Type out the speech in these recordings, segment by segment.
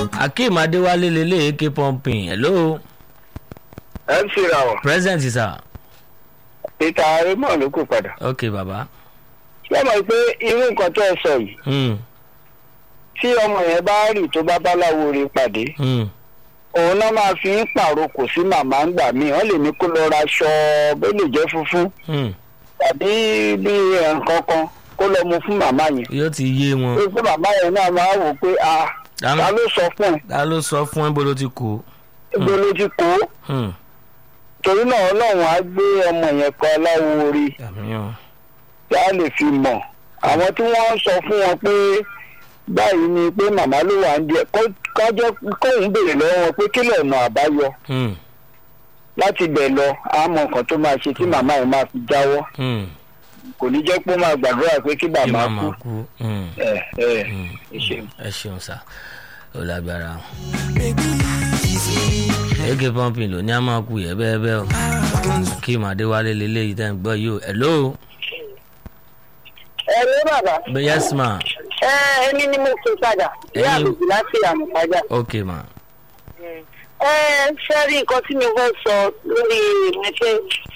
akeem adéwálé lélẹ̀ ak pumping hello mc rawọ present sir peter raymond ló kù padà. ok baba ṣé mọ̀ pé irú nǹkan tó ẹ sọ yìí mm. tí ọmọ yẹn bá rì tó bá báláwo rí pàdé Mm. òun náà máa fi ń pàrokò sí màmá ń gbà míì wọ́n lè ní kó lọ ra aṣọ bó lè jẹ́ funfun Mm. tàbí bí nǹkan kan kó lọ mu fún màmá yẹn. yóò ti yé wọn pé pé màmá yẹn náà máa wò pé a Dáná. ta ló sọ fún ẹ ta ló sọ fún ẹ bó ló ti kú ibo ló ti kó Mm. torí náà ọlọ́run á gbé ọmọ yẹn kan aláwo orí àmìyàn tí a lè fi mọ̀ àwọn tí wọ́n ń sọ fún wọn pé báyìí ni pé màmá ló wà ń jẹ kájọ kóun béèrè lọ́wọ́ wọn pé kí lọ́nà àbáyọ Mm. láti bẹ̀ lọ àmọ́ nǹkan tó máa ṣe tí màmá yẹn máa fi jáwọ́ Mm. kò ní jẹ́ pé ó máa gbàdúrà pé kí kí bàbá màmá kú kú Mm. ẹ ẹ Mm. ẹ ṣeun. ẹ ṣeun sá ó lágbára ak pumping ló ní a máa kú yẹ bẹ́ẹ̀ bẹ́ẹ̀ o akeem adéwálé lélẹ̀ yìí tẹ́ ń gbọ́ yìí o hello ẹ ní bàbá yes ma ẹ ẹni ni mo fi padà ní Ẹ̀yin- àbùkù láti àmùpájà. ok ma ẹ ṣe rí nǹkan tí mo fẹ́ sọ lórí ìrìnàjò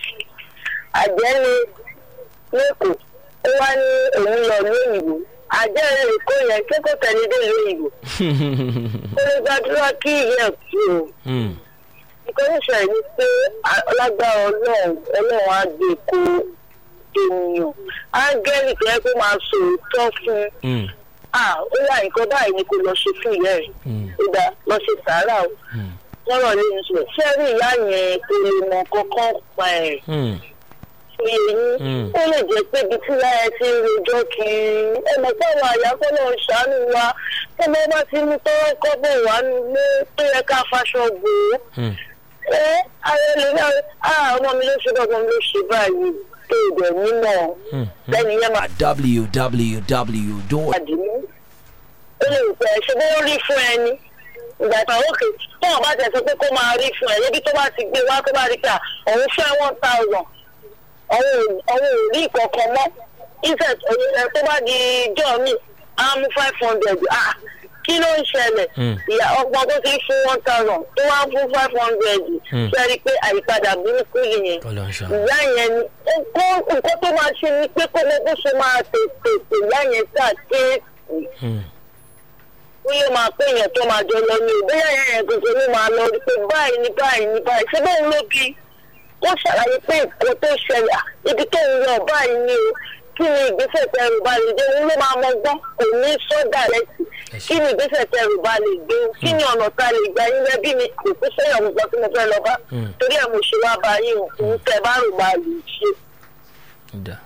àjẹ́ ni lẹ́kọ̀ọ́ ó wá ní òun lọ ní òyìnbó àjẹ́ èkó yẹn ṣé kò tẹ̀lé dé ìlú òyìnbó ó lè gbàdúrà kí ìyẹn kú o Mm. nǹkan tó ṣẹlẹ̀ ni pé ọlágbára ọlọ́run ọlọ́run á gbé kó ènìyàn áńgẹ́lì tó yẹ kó máa sòótọ́ fún un Mm. ah ó yà nǹkan báyìí ni kò lọ ṣe fún ìyá ẹ̀ Mm. ó dáa lọ ṣe sàárà o Mm. lọ́rọ̀ ní ìṣe ṣé rí ìyá yẹn kò lè mọ kankan pa ẹ̀ Mm. ṣe yín Mm. ó lè jẹ́ pé ibi tí láyé ti ń rojọ́ kiri ẹ mọ̀ pé àwọn àyà kọ́ lọ́ọ́ ṣàánú wa tọ́mọ bá ti mú tọ́rọ́ kọ́bọ̀ wá nílé tó yẹ ká faṣọ gbò ó Mm. ẹ ayé lè ní àwọn ọmọ mi ló ṣe bá ọmọ mi ló ṣe báyìí tó ìdẹ̀ mímọ́ Mm. lẹ́nu yẹn máa www. àdìmú ó lè pẹ́ ṣe bó rí fún ẹni ìgbà tó òkè tó wọn bá tẹ̀ sọ pé kó máa rí fún ẹ níbi tó bá ti gbé wá tó bá rí pé à, òun fẹ́ one thousand òun ò rí ìkọ̀kan mọ́ ìfẹ́ tó bá di ijọ́ mi á mú five hundred ah kí ló ń ṣẹlẹ̀ Mm. ìyá ọgbọ́n tó ti fún one thousand tó wá ń fún five hundred Mm. ṣe rí i pé àyípadà burúkú nìyẹn Ọlọ́run ṣá. ìyá yẹn ni nǹkan nǹkan tó máa ṣe ni pé kó lè bó ṣe máa tètè tè ìyá yẹn sá kéèkì Mm. ó yẹ máa pé èèyàn tó máa jọ lọ ní o bóyá ìyá yẹn tuntun ló máa lọ rí pé báyìí ni báyìí ni báyìí ṣé bóun ló bí ó ṣàlàyé pé nǹkan tó ṣẹlẹ̀ à, ibi tó ń lọ báyìí ni o kí ni ìgbésẹ̀ tẹrù bá lè dé òun ló máa mọ gbọ́n kò ní sọ́dà lẹ́sì Ẹ ṣé. kí ni ìgbésẹ̀ tẹrù bá lè gbé o kí ni ọ̀nà tá a lè gbà yín lẹ́bí mi kò tó sẹ́yìn ọ̀gbọ̀n tí mo fẹ́ lọ bá Mm. torí ẹ̀ mo ṣe wá bá yín o òun tẹ bá rò bá lè ṣe. Da.